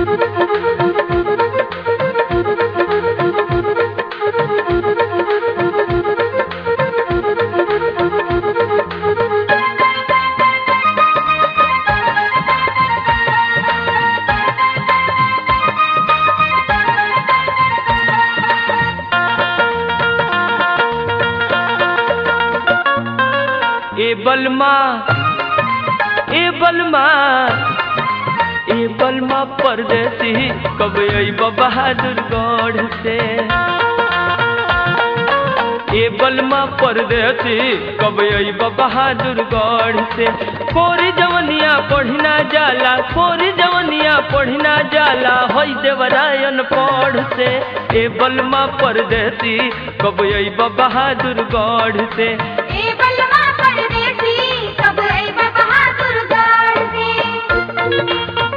ए बलमा ए बलमा ए बलमा परदेसी कब अइब बहादुरगढ़ से ए बलमा परदेसी कब अइब बहादुरगढ़ से कोरी जवनिया पढ़िना जाला कोरी जवनिया पढ़िना जाला होई देवरायन पढ़ से ए बलमा परदेसी कब अइब बहादुरगढ़ से ए बलमा परदेसी कब अइब बहादुरगढ़ से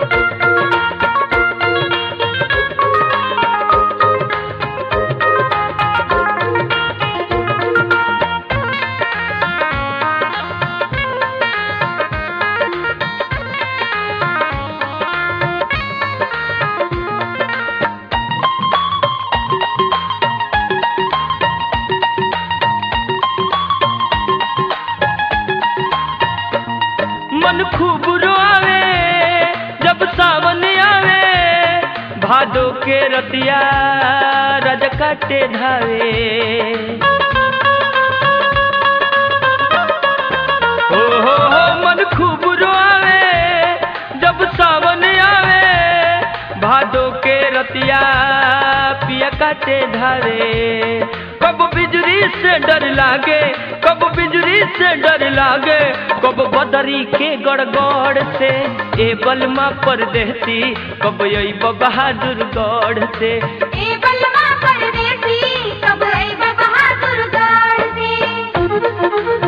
मन खूब रोआवे जब सावन आवे भादो के रतिया रज काटे धावे हो हो हो मन खूब रोआवे जब सावन आवे भादो के रतिया पिया काटे धारे कब बिजली से डर लागे कब बिजली से डर लागे कब बदरी के गड़गड़ से ए बलमा परदेसी कब अइब बहादुर गढ़ से ए बलमा परदेसी कब अइब बहादुरगढ़ से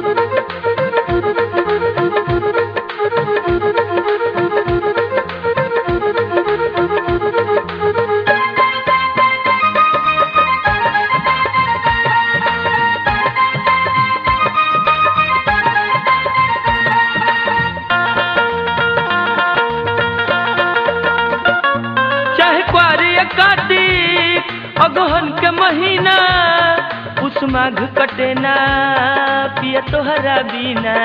चाहे क्वारी कार्तिक अगहन के महीना उस माघ कटे ना पिया तोहरा बिना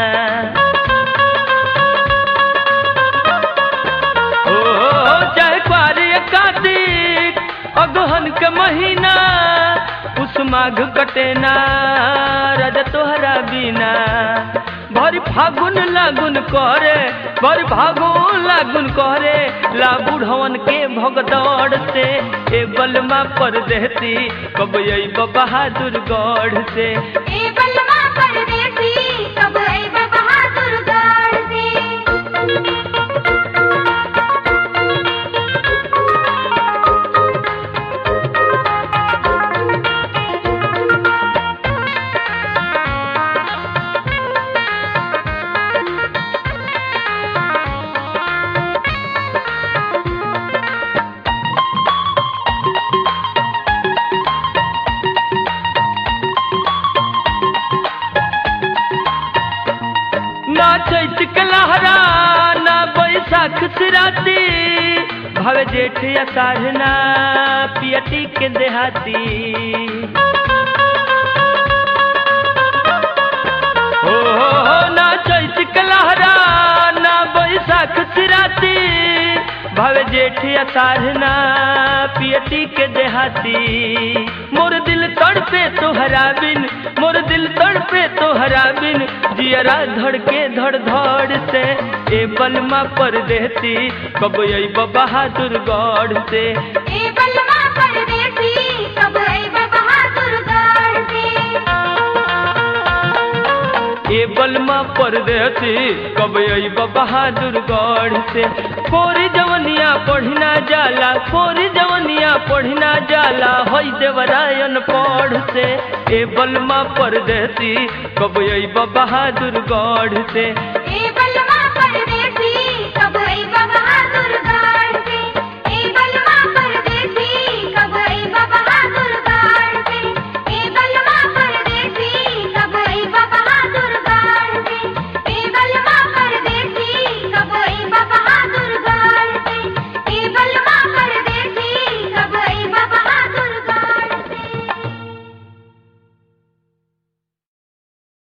ओ चाहे क्वारी कार्तिक अगहन के महीना उस माघ कटे ना रज तोहरा बिना भर फागुन लागुन करे भर फागुन लागुन करे ला बुढ़वन के भगदड़ से ए बलमा परदेसी कब अइब बहादुर गढ़ से ए बलमा परदेसी कब अइब बहादुरगढ़ से ना चैत के लहरा ना बैसाख सिराती भव जेठ अषाढ़ ना पियटी के देहाती हो हो हो ना चैत के लहरा ना बैसाख सिराती भव जेठ अषाढ़ ना पियटी के देहाती मोर दिल तड़पे तोहरा बिन मोर दिल तड़पे तोहरा बिन जियरा धड़ के धड़ धड़ से ए बलमा परदेसी कब अइब बहादुर गढ़ से ए बलमा परदेसी कब अइब बहादुरगढ़ से ए बलमा परदेसी कब अइब बहादुर गढ़ से कोरी जवनिया पढ़िना जाला कोरी जवनिया पढ़िना जाला होई देवरायन पढ़ से ए बलमा परदेसी कब अइब बहादुर गढ़ से